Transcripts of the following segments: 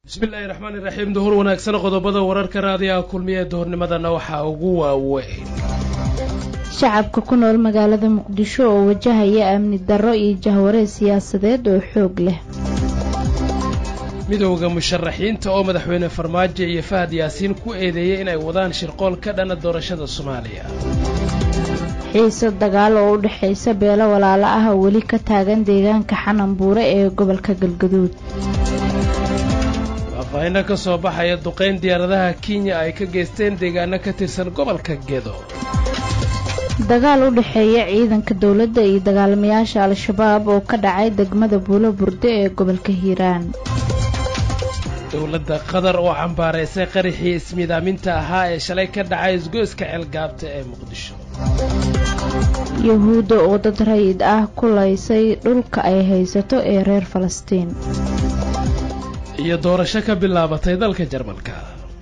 bismillaahi raxmaani raxiim duhur wanaagsan qodobada wararka raadiyaha kulmiya duhurnimadana waxaa ugu waaweyn shacabka ku nool magaalada muqdisho oo wajahaya amni darro iyo jahwareed siyaasadeed oo xoog leh midowda musharaxiinta oo madaxweyne farmaajo iyo fahad yaasiin ku eedeeyey inay wadaan shirqool ka dhana doorashada soomaaliya xiise dagaal oo u dhexaysa beelo walaalo ah oo weli ka taagan deegaanka xananbuure ee gobolka galgaduud faahfaahinno ka soo baxaya duqayn diyaaradaha kenya ay ka geysteen deegaano ka tirsan gobolka gedo dagaal u dhexeeya ciidanka dowladda iyo dagaalamayaasha al-shabaab oo ka dhacay degmada buulo burde ee gobolka hiiraan dowladda qatar oo cambaaraysay qaraxii ismiidaaminta ahaa ee shalay ka dhacay isgoyska ceelgaabta ee muqdisho yuhuudda oo dad rayid ah ku laysay dhulka ay haysato ee reer falastiin iyo doorasho ka bilaabatay dalka jarmalka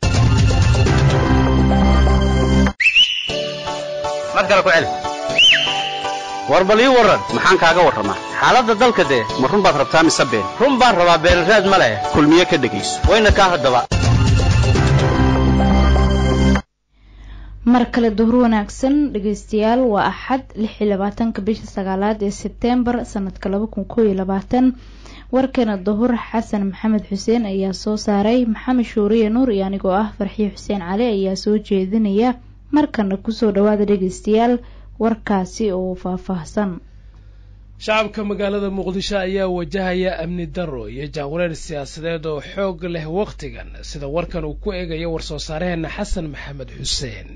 war bal ii warran maxaan kaaga warramaa xaaladda dalka dee ma run baad rabtaa mise been run baan rabaa beenraad ma leh kulmiye ka dhegayso wayna kaa haddaba mar kale duhur wanaagsan dhegaystayaal waa axad lix iyo labaatanka bisha sagaalaad ee sebteembar sanadka laba kun koob iyo labaatan warkeena duhur xasan maxamed xuseen ayaa soo saaray maxamed shuuriye nuur iyo anigoo ah farxiyo xuseen cali ayaa soo jeedinaya markana kusoo dhawaada dhegaystayaal warkaasi oo faahfaahsan shacabka magaalada muqdisho ayaa wajahaya amni darro iyo jahwareer siyaasadeed oo xoog leh wakhtigan sida warkan uu ku eegayo war-soo saaraheenna xasan maxamed xuseen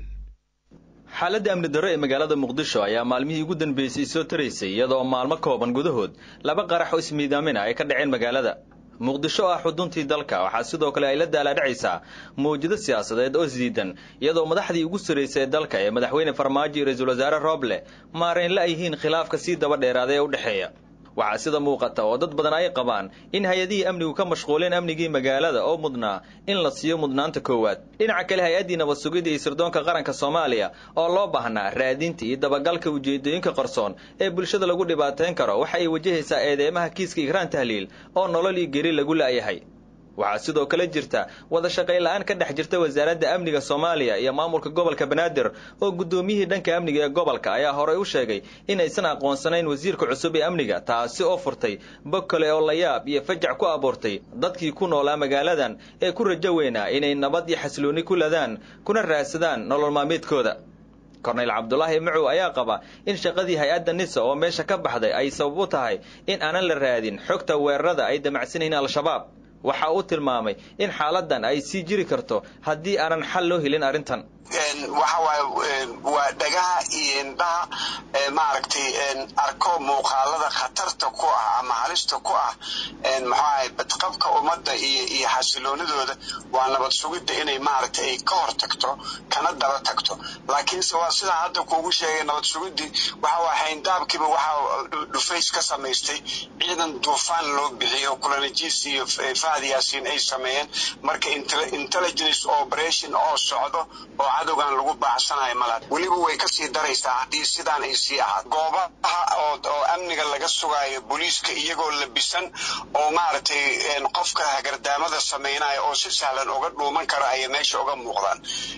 xaaladda amni darro ee magaalada muqdisho ayaa maalmihii ugu dambeysay soo taraysay iyadoo maalmo kooban gudahood laba qarax oo ismiidaamina ay ka dhaceen magaalada muqdisho ah xuduntii dalka waxaa sidoo kale ay la daalaadhacaysaa mawjado siyaasadeed oo isdiidan iyadoo madaxdii ugu sarraysay ee dalka ee madaxweyne farmaajo iyo ra-iisul wasaare rooble maarayn la yihiin khilaafka sii daba dheeraada ee u dhexeeya waxaa sida muuqata oo dad badan ay qabaan in hay-adihii amnigu ka mashquuleen amnigii magaalada oo mudnaa in la siiyo mudnaanta koowaad dhinaca kale hay-addii nabad sugidda iyo sirdoonka qaranka soomaaliya oo loo baahnaa raadinta iyo dabagalka ujeedooyinka qarsoon ee bulshada lagu dhibaateyn karo waxa ay wajahaysaa eedeymaha kiiska igraan tahliil oo nolol iyo geri lagu la'yahay waxaa sidoo kale jirta wada shaqayn la-aan ka dhex jirta wasaaradda amniga soomaaliya iyo maamulka gobolka banaadir oo guddoomiyihii dhanka amniga ee gobolka ayaa horey u sheegay inaysan aqoonsanayn wasiirka cusub ee amniga taasi oo furtay bog kale oo layaab iyo fajac ku abuurtay dadkii ku noolaa magaaladan ee ku rajo weynaa inay nabad iyo xasiloonni ku ladaan kuna raadsadaan nolol maalmeedkooda korneyl cabdulaahi macow ayaa qaba in shaqadii hay-adda nisa oo meesha ka baxday ay sabab u tahay in aanan la raadin xogta weerarada ay damacsanayeen al-shabaab waxa uu tilmaamay in xaaladan ay sii jiri karto haddii aanan xal loo helin arrintan waxa waaye waa dhagaha iyo indhaha maaragtay arko muuqaalada khatarta ku ah ama halista ku ah maxuahay badqabka ummadda iyo iyo xasiloonidooda waa nabad sugidda inay maaragtay ay ka hor tagto kana daba tagto laakiinse waa sidaa hadda kuugu sheegay nabad sugiddii waxa waa hayndaabkiiba waxa dhufays ka samaystay ciidan duufaan loo bixiyo kulanajiis iyo fahad yaasiin ay sameeyeen marka intelligence operation oo socdo oo cadowgan lagu baacsanayo mala weliba way kasii daraysaa haddii sidaan ay sii ahaad goobaha oo amniga laga sugaayo booliiska iyagoo labisan oo maaragtay qofka hagardaamada samaynayo oo si sahlan uga dhuuman kara ayay meesha uga muuqdaan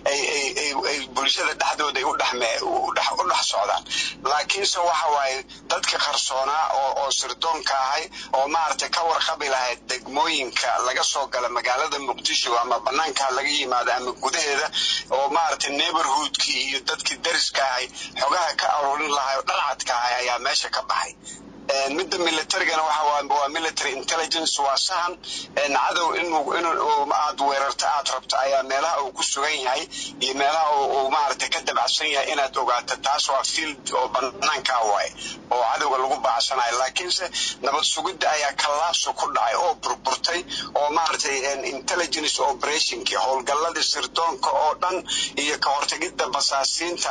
ay bulshada dhexdooda ay u dhex socdaan laakiinse waxa waaye dadka qarsoonaa oo sirdoonka ahay oo maaragtay ka warqabi lahayd degmooyinka laga soo gala magaalada muqdisho ama banaanka laga yimaado ama gudaheeda oo maaragtay neighborhoodkii iyo dadkii dariska ahay xogaha ka aruurin lahay oo dharcadka ahay ayaa meesha ka baxay midda militarigana waxa waa military intelligence waa sahan cadow inuu aad weerarto aad rabto ayaa meelaha uu ku sugan yahay iyo meelaha uu maaragtay ka dabacsan yahay inaad ogaato taas waa field oo banaankaa waaye oo cadowga lagu baacsanayo laakiinse nabad sugidda ayaa kallaabso ku dhacay oo burburtay oo maaragtay intelligence operationkii howlgalladii sirdoonka oo dhan iyo ka hortagidda basaasiinta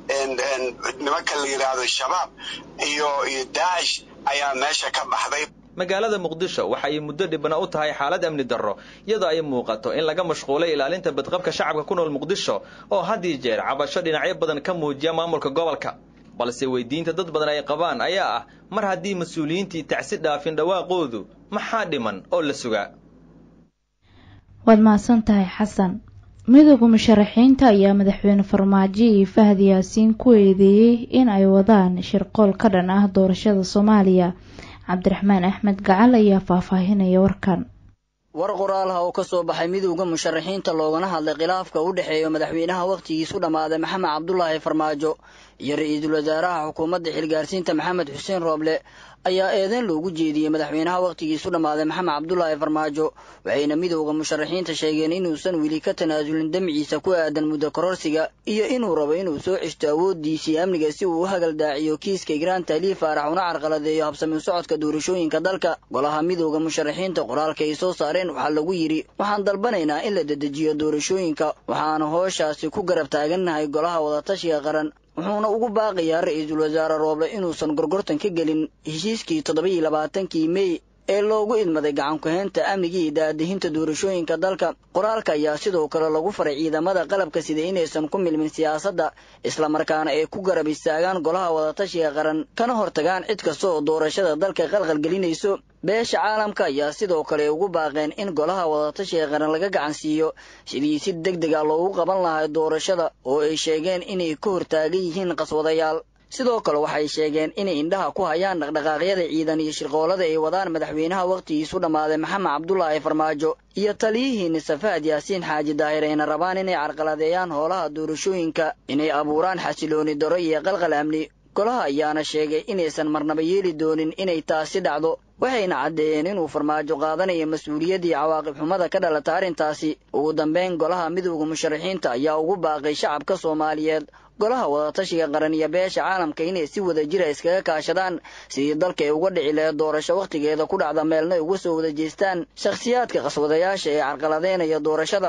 nimanka la yidhaahdo shabaab iyo iyo daacish ayaa meesha ka baxday magaalada muqdisho waxa ay muddo dhibana u tahay xaalad amni darro iyadoo ay muuqato in laga mashquulay ilaalinta badqabka shacabka ku nool muqdisho oo had iyo jeer cabasho dhinacyo badan ka muujiya maamulka gobolka balse weydiinta dad badan ay qabaan ayaa ah mar haddii mas-uuliyiintii tacsi dhaafin dhawaaqoodu maxaa dhiman oo la sugaa waad mahadsan tahay xasan midooda musharaxiinta ayaa madaxweyne farmaajo iyo fahad yaasiin ku eedeeyey in ay wadaan shirqool ka dhan ah doorashada soomaaliya cabdiraxmaan axmed gacal ayaa faahfaahinaya warkan war qoraalha oo ka soo baxay midowda musharaxiinta loogana hadlay khilaafka u dhexeeya madaxweynaha wakhtigiisu dhammaaday maxamed cabdulaahi farmaajo iyo ra-iisul wasaaraha xukuumadda xilgaarsiinta maxamed xuseen rooble ayaa eedeyn loogu jeediyey madaxweynaha wakhtigiisu dhammaaday maxamed cabdulaahi farmaajo waxayna midowda musharaxiinta sheegeen inuusan weli ka tanaasulin damciisa ku aadan muddo kororsiga iyo inuu rabo inuu soo ceshto awooddiisii amniga si uu u hagaldaaciyo kiiska igraan taaliif faarax una carqaladeeyo habsami socodka doorashooyinka dalka golaha midowda musharaxiinta qoraalka ay soo saareen waxaa lagu yidhi waxaan dalbanaynaa in la dedejiyo doorashooyinka waxaana hooshaasi ku garab taagannahay golaha wadatashiga qaran wuxuuna ugu baaqayaa ra-iisul wasaare rooble inuusan gorgortan ka gelin heshiiskii toddoba-iyo labaatankii mey ee loogu idmaday gacankuhaynta amniga iyo daadahinta doorashooyinka dalka qoraalka ayaa sidoo kale lagu faray ciidamada qalabka sida inaysan ku milmin siyaasadda islamarkaana ay ku garab istaagaan golaha wadatashiga qaran kana hortagaan cid kasta oo doorashada dalka qalqalgelinayso beesha caalamka ayaa sidoo kale ugu baaqeen in golaha wadatashiga qaran laga gacan siiyo sidii si deg deg a loogu qaban lahaa doorashada oo ay sheegeen inay ka hortaagan yihiin qaswadayaal sidoo kale waxay sheegeen inay indhaha ku hayaan dhaqdhaqaaqyada ciidan iyo shirqoolada ay wadaan madaxweynaha wakhtigiisu dhammaaday maxamed cabdulaahi farmaajo iyo taliyihiina safaad yaasiin xaaji daahir ayna rabaan inay carqaladeeyaan howlaha doorashooyinka inay abuuraan xasilooni daro iyo qalqal amni golaha ayaana sheegay inaysan marnaba yeeli doonin inay taasi dhacdo waxayna caddeeyeen inuu farmaajo qaadanayo mas-uuliyaddii cawaaqib xumada ka dhalata arrintaasi ugu dambeyn golaha midowda musharaxiinta ayaa ugu baaqay shacabka soomaaliyeed golaha wadatashiga qaran iyo beesha caalamka inay si wada jira iskaga kaashadaan sidii dalka ay uga dhici laheed doorasho wakhtigeeda ku dhacda meelna ay uga soo wada jeestaan shakhsiyaadka qaswadayaasha ee carqaladeynaya doorashada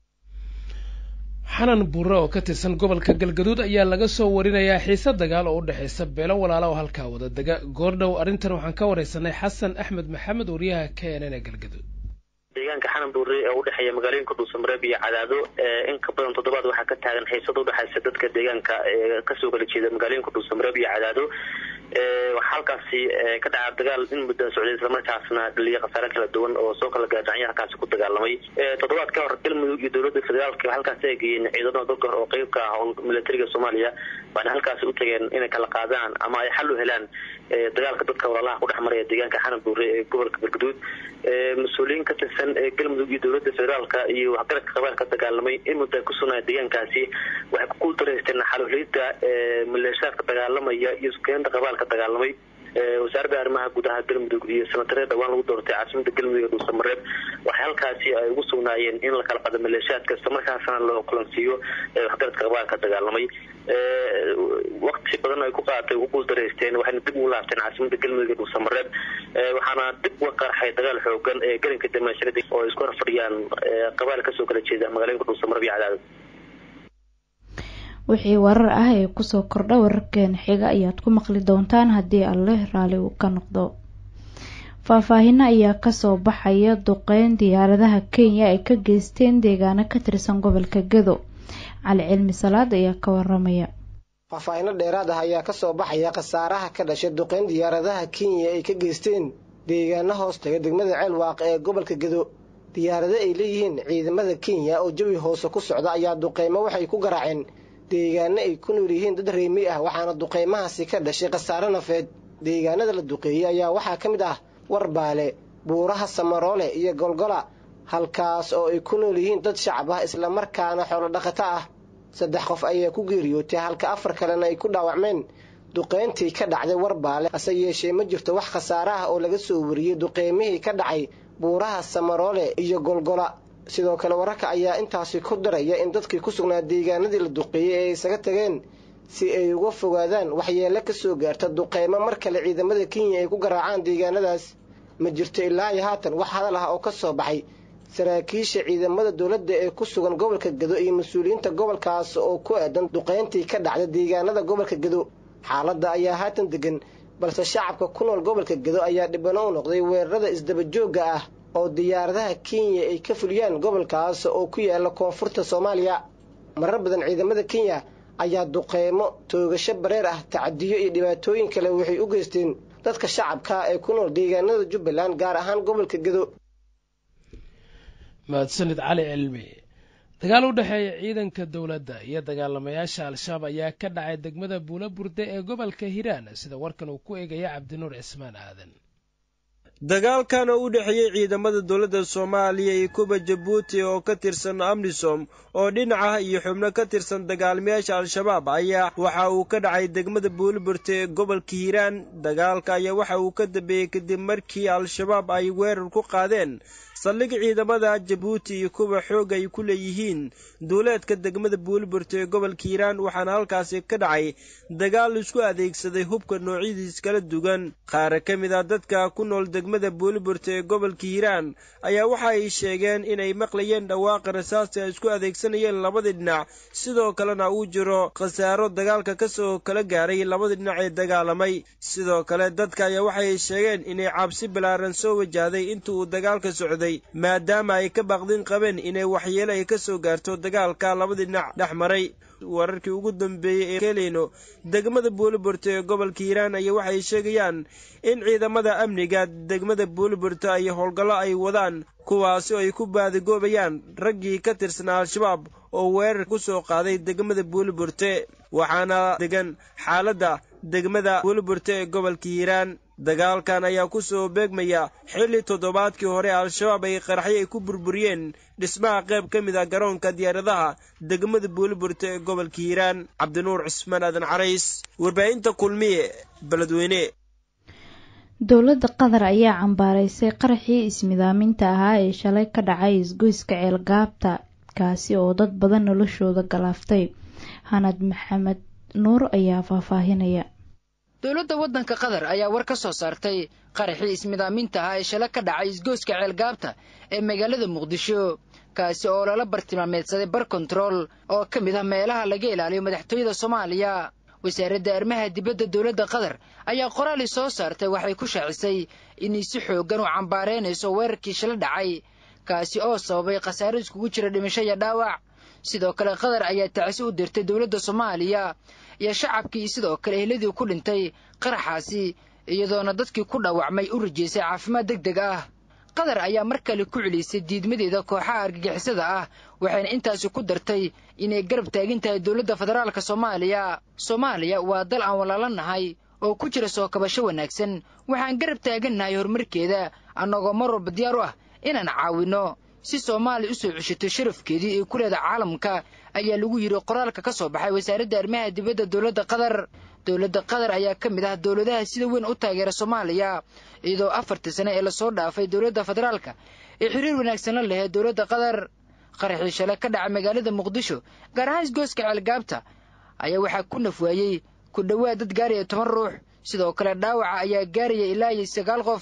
xanan buure oo ka tirsan gobolka galgaduud ayaa laga soo warinayaa xiise dagaal oo u dhexaysa beelo walaala oo halkaa wada dega goordhow arrintan waxaan ka waraysanay xasan axmed maxamed wariyaha k n n ee galgaduud deegaanka xanan buure ee udhexeeya magaalooyinka dhuusamareeb iyo cadaado in ka badan toddobaad waxaa ka taagan xiisada udhexaysa dadka deegaanka ee kasoo kala jeeda magaalooyinka dhuusamareeb iyo cadaado waxaa halkaasi ka dhaca dagaal in muddaa socday islamarkaasna dhaliya khasaare kala duwan oo soo kala gaadhacyo halkaasi ku dagaalamay toddobaad ka hor galmudug iyo dowladda federaalka halkaasi ay geeyeen ciidamada dalka oo qeyb ka ah militariga soomaaliya waana halkaasi u tageen inay kala qaadaan ama ay xal u helaan dagaalka dadka walaalaha ku dhex maraya deegaanka xanan buure ee gobolka galgaduud mas-uuliyiin ka tirsan galmudug iyo dowladda federaalka iyo waxgaradka qabailka dagaalamay in muddaa ku sugnaa deegaankaasi waxay ku guuldareysteen xaluhelida maleeshaadka dagaalamaya iyo sukeynta qabaalka dagaalamay wasaaradda arrimaha gudaha galmudug iyo sanatareed dhawaan lagu doortay caasimada galmudug ee dhuusamareeb waxay halkaasi ay ugu sugnaayeen in la kala qado maleeshaadka islamarkaasna loo kulansiiyo waxgaradka qabaalka dagaalamay waqti badan ay ku qaadatay ugu guuldareysteen waxayna dib ugu laabteen caasimada galmudug ee dhuusamareeb waxaana dib uga qarxay dagaal xoogan ee galinka dameesharada oo ay isku horfadhiyaan qabaal kasoo kala jeeda magaalooyinka dhuusamareeb iyo cadaadad wixii warar ah ee kusoo kordha wararkeena xiga ayaad ku maqli doontaan haddii alleh raali uu ka noqdo faahfaahino ayaa kasoo baxaya duqeyn diyaaradaha kenya ay ka geysteen deegaano ka tirsan gobolka gado cali cilmi salaad ayaa ka waramaya faahfaahino dheeraad ah ayaa kasoo baxaya khasaaraha ka dhashay duqeyn diyaaradaha kenya ay ka geysteen deegaano hoos taga degmada ceelwaaq ee gobolka gado diyaarado ay leeyihiin ciidamada kenya oo jawi hoose ku socda ayaa duqeymo waxay ku garaaceen deegaano ay ku nool yihiin dad reemi ah waxaana duqeymahaasi ka dhashay khasaare nafeed deegaanada la duqeeyey ayaa waxaa ka mid ah warbaale buuraha samaroole iyo golgola halkaas oo ay ku nool yihiin dad shacab ah islamarkaana xoolo dhaqato ah saddex qof ayaa ku geeriyootay halka afar kalena ay ku dhaawacmeen duqeyntii ka dhacday warbaale hase yeeshee ma jirto wax khasaare ah oo laga soo wariyey duqeymihii ka dhacay buuraha samaroole iyo golgola sidoo kale wararka ayaa intaasi ku daraya in dadkii ku sugnaa deegaanadii la duqeeyey ee isaga tageen si ay uga fogaadaan waxyeelo ka soo gaarta duqeymo mar kale ciidamada kenya ay ku garaacaan deegaanadaas ma jirto ilaa iyo haatan wax hadal ah oo ka soo baxay saraakiisha ciidamada dowladda ee ku sugan gobolka gado iyo mas-uuliyiinta gobolkaas oo ku aadan duqeyntii ka dhacda deegaanada gobolka gado xaaladda ayaa haatan degan balse shacabka ku nool gobolka gado ayaa dhibano u noqday weerarada isdabajoogga ah oo diyaaradaha kenya ay ka fuliyaan gobolkaas oo ku yaala koonfurta soomaaliya marar badan ciidamada kenya ayaa duqeymo toogasho bareer ah tacadiyo iyo dhibaatooyin kale waxay u geysteen dadka shacabka ee ku nool deegaanada jubbaland gaar ahaan gobolka gado mahadsanid cali cilmi dagaal u dhexeeya ciidanka dowladda iyo dagaalamayaasha al-shabaab ayaa ka dhacay degmada buula burde ee gobolka hiiraan sida warkan uu ku eegaya cabdinuur cismaan aadan dagaalkan oo u dhexeeyey ciidamada dowladda soomaaliya iyo kuba jabuuti oo ka tirsan amnisom oo dhinaca iyo xubno ka tirsan dagaalmayaasha al-shabaab ayaa waxa uu ka dhacay degmada buuliburte ee gobolka hiiraan dagaalka ayaa waxa uu ka dambeeyey kadib markii al-shabaab ay weerar ku qaadeen saldhig ciidamada jabuuti iyo kuwa xoog ay ku leeyihiin duuleedka degmada buuliburte ee gobolka hiiraan waxaana halkaasi ka dhacay dagaal isku adeegsaday hubka noocyadiis kala duwan qaara ka mid ah dadka ku nool degmada buuliburte ee gobolka hiiraan ayaa waxa ay sheegeen inay maqlayeen dhawaaqa rasaasta ay isku adeegsanayeen labadii dhinac sidoo kalena uu jiro khasaaro dagaalka kasoo kala gaaray labadii dhinac ee dagaalamay sidoo kale dadka ayaa waxay sheegeen inay cabsi balaaran soo wajahday inta uu dagaalka socday maadaama ay ka baaqdin qabeen inay waxyeelo ay ka soo gaarto dagaalka labadii dhinac dhex maray wararkii ugu dambeeyey ee keleyno degmada buuliburte ee gobolka hiiraan ayaa waxay sheegayaan in ciidamada amniga degmada buuliburte ay howlgallo ay wadaan kuwaasi oo ay ku baadigoobayaan raggii ka tirsanaa al-shabaab oo weerar ku soo qaaday degmada buuliburte waxaana degan xaaladda degmada buuliburte ee gobolka hiiraan dagaalkan ayaa ku soo beegmaya xilli toddobaadkii hore al-shabaab ay qaraxyo ay ku burburiyeen dhismaha qayb ka mid ah garoonka diyaaradaha degmada buuliburte ee gobolka hiiraan cabdinuur cismaan aadan carays warbaahinta kulmiye beledweyne dowladda qatar ayaa cambaaraysay qaraxii ismidaaminta ahaa ee shalay ka dhacay isgoyska ceelgaabta kaasi oo dad badan noloshooda galaaftay hanad maxamed nuur ayaa faahfaahinaya dowladda waddanka qatar ayaa war ka soo saartay qaraxii ismidaaminta ahaa ee shalay ka dhacay isgoyska ceelgaabta ee magaalada muqdisho kaasi oo lala bartilmaameedsaday bar kontarool oo ka mid ah meelaha laga ilaaliyo madaxtooyada soomaaliya wasaaradda arrimaha dibadda dowladda qatar ayaa qoraali soo saartay waxay ku shaacisay inay si xooggan u cambaaraynayso weerarkii shala dhacay kaasi oo sababay khasaaro iskugu jira dhimasho iyo dhaawac sidoo kale qatar ayaa tacsi u dirtay dowladda soomaaliya iyo shacabkii sidoo kale ehladii ku dhintay qaraxaasi iyadoona dadkii ku dhaawacmay u rajeysay caafimaad deg deg ah qatar ayaa mar kale ku celisay diidmadeeda kooxaha argagixisada ah waxayna intaasi ku dartay inay garab taagin tahay dowladda federaalka soomaaliya soomaaliya waa dal aan walaalanahay oo ku jira soo kabasho wanaagsan waxaan garab taagannahay horumarkeeda annagoo mar walba diyaar u ah inaan caawinno si soomaaliya u soo ceshato sharafkeedii ee ku leeda caalamka ayaa lagu yidhi qoraalka ka soo baxay wasaaradda arrimaha dibadda dowladda qatar dowladda qatar ayaa ka mid ah dowladaha sida weyn u taageera soomaaliya iyadoo afartii sane ee lasoo dhaafay dowladda federaalka ee xiriir wanaagsan la laheed dowladda qatar qaraxii shale ka dhaca magaalada muqdisho gaar ahaan isgooska ceelgaabta ayaa waxaa ku nafwaayey ku dhowaad dad gaaraya toban ruux sidoo kale dhaawaca ayaa gaaraya ilaa iyo sagaal qof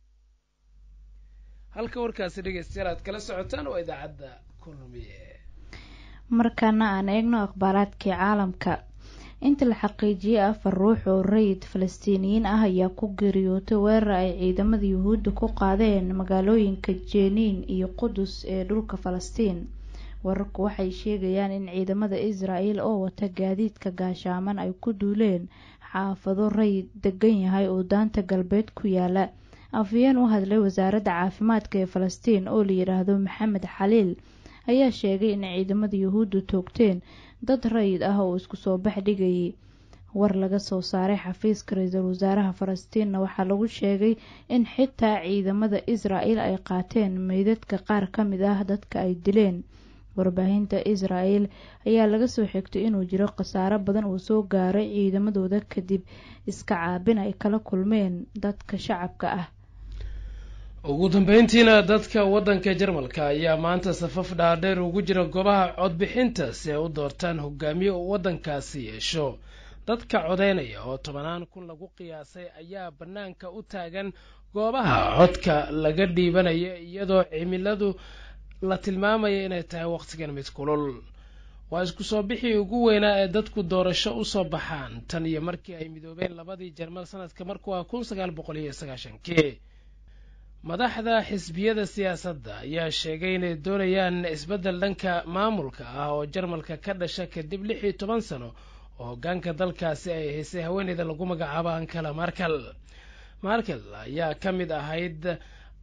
halka warkaasi dhegeystayaal aad kala socotaan waa idaacadda kulmiye markaana aan eegno akhbaaraadkii caalamka inta la xaqiijiyey afar ruux oo rayid falastiiniyiin ah ayaa ku geeriyootay weerar ay ciidamada yuhuudda ku qaadeen magaalooyinka jeniin iyo qudus ee dhulka falastiin wararku waxay sheegayaan in ciidamada israel oo wata gaadiidka gaashaaman ay ku duuleen xaafado rayid degan yahay oo daanta galbeed ku yaala afhayeen u hadlay wasaaradda caafimaadka ee falastiin oo la yidhaahdo maxamed xaliil ayaa sheegay in ciidamada yuhuuddu toogteen dad rayid ah oo isku soo bax dhigayay war laga soo saaray xafiiska ra-iisul wasaaraha falastiinna waxaa lagu sheegay in xitaa ciidamada israel ay qaateen meydadka qaar ka mid ah dadka ay dileen warbaahinta israel ayaa laga soo xigtay inuu jiro khasaaro badan uu soo gaaray ciidamadooda kadib iska caabin ay kala kulmeen dadka shacabka ah ugu dambeyntiina dadka waddanka jarmalka ayaa maanta safaf dhaadheer ugu jira goobaha codbixinta si ay u doortaan hogaamiye uu waddankaasi yeesho dadka codeynaya oo tobanaan kun lagu qiyaasay ayaa bannaanka u taagan goobaha codka laga dhiibanaya iyadoo cimiladu la tilmaamaya inay tahay wakhtigan mid kulul waa isku soo bixii ugu weynaa ee dadku doorasho usoo baxaan tan iyo markii ay midoobeen labadii jarmal sanadka markuu ah kun sagaal boqol iyo sagaashankii madaxda xisbiyada siyaasadda ayaa sheegay inay doonayaan isbeddel dhanka maamulka ah oo jarmalka ka dhasha kadib lix iyo toban sano oo hoggaanka dalkaasi ay haysay haweeneyda lagu magacaabo ankala markel markel ayaa ka mid ahayd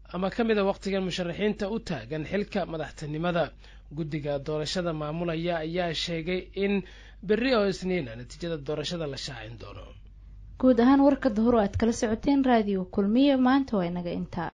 ama ka mid a wakhtigan musharaxiinta u taagan xilka madaxtinimada guddiga doorashada maamulaya ayaa sheegay in berri oo isniina natiijada doorashada la shaacin doono guud ahaan warka dahor oo aad kala socoteen raadiyo kulmiye maanta waa inaga intaa